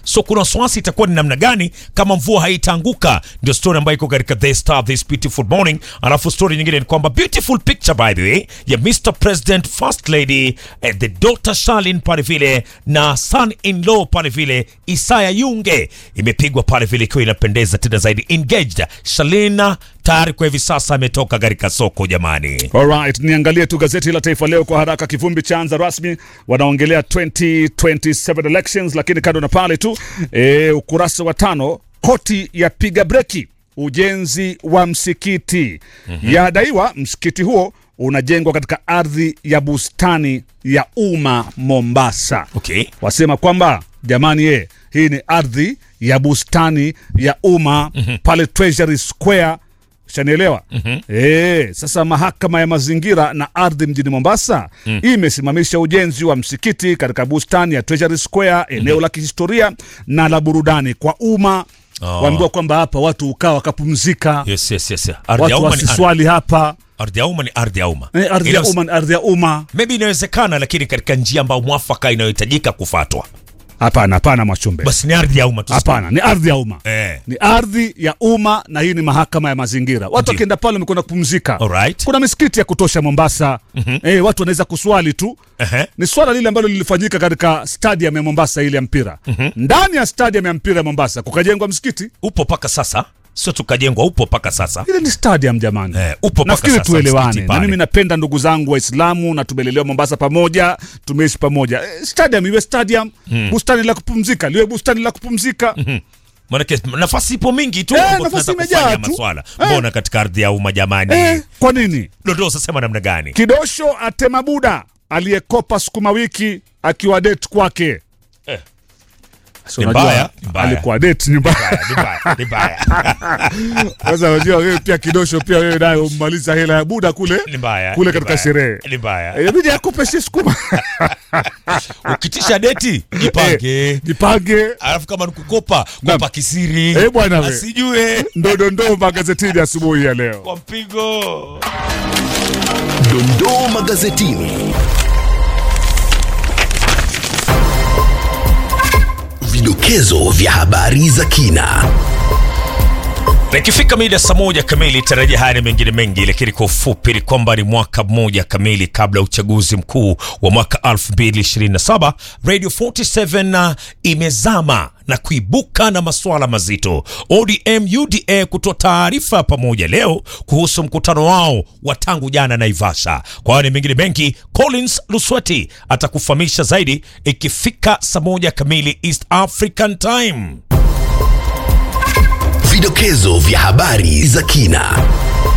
so kuna wasiwasi itakuwa ni namna gani kama mvua haitaanguka. Ndio story ambayo iko katika The Star this beautiful morning. Alafu story nyingine ni kwamba beautiful picture by the way ya Mr President First Lady eh, the daughter Charlene pale vile na son in law pale vile Isaya Yunge imepigwa pale vile ikiwa inapendeza tena zaidi engaged. Charlene tayari kwa hivi sasa ametoka katika soko jamani. Alright, niangalie tu gazeti la Taifa Leo kwa haraka. Kivumbi chaanza rasmi, wanaongelea 2027 elections, lakini kando na pale tu e, ukurasa wa tano, koti yapiga breki ujenzi wa msikiti yadaiwa msikiti huo unajengwa katika ardhi ya bustani ya umma Mombasa. Okay. Wasema kwamba jamani, ye, hii ni ardhi ya bustani ya umma pale Treasury Square shanielewa Eh, sasa mahakama ya mazingira na ardhi mjini Mombasa imesimamisha ujenzi wa msikiti katika bustani ya Treasury Square, eneo la kihistoria na la burudani kwa umma. Oh. Waambiwa kwamba hapa watu ukaa wakapumzika, Yes, yes, yes. Ardhi ya watu umma ni ardhi- wasiswali hapa. ardhi ya umma ni ardhi ya umma. Eh, ardhi ya Ila- umma ni ardhi ya umma. maybe inawezekana, lakini katika njia ambayo mwafaka inayohitajika kufatwa, Hapana, hapana Mwachumbe, basi ni ardhi ya umma tu. hapana, ni ardhi ya umma Eh. ni ardhi ya umma na hii ni mahakama ya mazingira. Watu Ndiyo. wakienda pale wamekwenda kupumzika. Alright. Kuna misikiti ya kutosha Mombasa. Eh, watu wanaweza kuswali tu. Ehe. Ni swala lile ambalo lilifanyika katika stadium ya Mombasa ile ya mpira. Ndani ya stadium ya mpira ya Mombasa kukajengwa msikiti. Upo mpaka sasa, sio tukajengwa, upo mpaka sasa. Ile ni stadium jamani. Eh, upo mpaka Nafikiri sasa tuelewane. msikiti Na pale. mimi napenda ndugu zangu Waislamu na tumelelewa Mombasa pamoja, tumeishi pamoja. Eh, stadium iwe stadium, bustani la kupumzika liwe bustani la kupumzika. Maanake nafasi ipo mingi tu Eh, ambapo nafasi tunaweza imejaa kufanya tu. maswala. Eh. Mbona katika ardhi ya umma jamani? Eh, kwa nini? Dondoo sasema namna gani? Kidosho atema buda aliyekopa sukuma wiki akiwa date kwake. Eh. So, Ni unajua, mbaya, ni mbaya. alikuwa date ni mbaya. Ni mbaya, ni mbaya. Sasa unajua wewe pia kidosho pia wewe naye ummaliza hela ya buda kule Ni mbaya. kule ni katika mbaya, sherehe. Ni mbaya. Eh, Inabidi akupe si sukuma. Ukitisha deti, jipange. Eh, Jipange. Alafu kama nikukopa, Naam. kopa kisiri. Eh, bwana we. Asijue Ndo dondoo magazetini asubuhi ya leo. kwa mpigo. Dondoo magazetini. Vidokezo vya habari za kina. Na ikifika mida saa moja kamili tarajia haya na mengine mengi, lakini kwa ufupi ni kwamba ni mwaka mmoja kamili kabla ya uchaguzi mkuu wa mwaka 2027 Radio 47 imezama na kuibuka na masuala mazito. ODM UDA kutoa taarifa pamoja leo kuhusu mkutano wao wa tangu jana Naivasha. Kwa hayo na mengine mengi, Collins Lusweti atakufahamisha zaidi ikifika saa moja kamili East African Time. Vidokezo vya habari za kina.